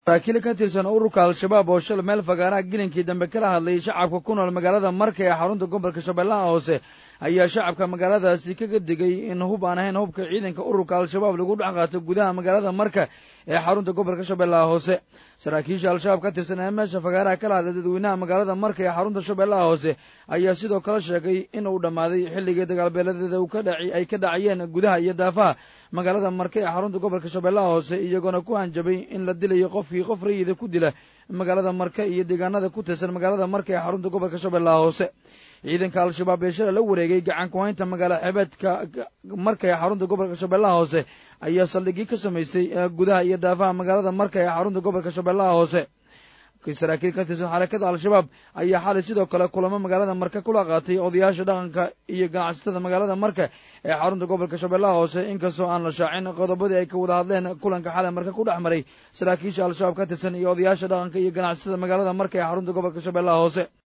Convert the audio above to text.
saraakiil ka tirsan ururka al-shabaab oo shal meel fagaaraha gilinkii dambe kala hadlayay shacabka ku nool magaalada marka ee xarunta gobolka shabeellaha hoose ayaa shacabka magaaladaasi kaga digay in hub aan ahayn hubka ciidanka ururka al-shabaab lagu dhex qaato gudaha magaalada marka ee xarunta gobolka shabeellaha hoose saraakiisha al-shabaab ka tirsan ee meesha fagaaraha kala hadlay dadweynaha magaalada marka ee xarunta shabeellaha hoose ayaa sidoo kale sheegay in uu dhammaaday xilligii dagaalbeeladeeda ay ka dhacayeen gudaha iyo daafaha magaalada marka ee xarunta gobolka shabeellaha hoose iyagoona ku hanjabay in la dilayo qofkii qof rayida ku dila magaalada marka iyo deegaanada ku tirsan magaalada marka ee xarunta gobolka shabeellaha hoose ciidanka al-shabaab ee shalay la wareegay gacan ku-haynta magaala xeebeedka marka ee xarunta gobolka shabeellaha hoose ayaa saldhigii ka samaystay gudaha iyo daafaha magaalada marka ee xarunta gobolka shabeellaha hoose saraakiil ka tirsan xarakada al-shabaab ayaa xalay sidoo kale kulamo magaalada marka kula qaatay odayaasha dhaqanka iyo ganacsatada magaalada marka ee xarunta gobolka shabeellaha hoose inkastoo aan la shaacin qodobadii ay ka wada hadleen kulanka xalay marka ku dhex maray saraakiisha al-shabaab ka tirsan iyo odayaasha dhaqanka iyo ganacsatada magaalada marka ee xarunta gobolka shabeellaha hoose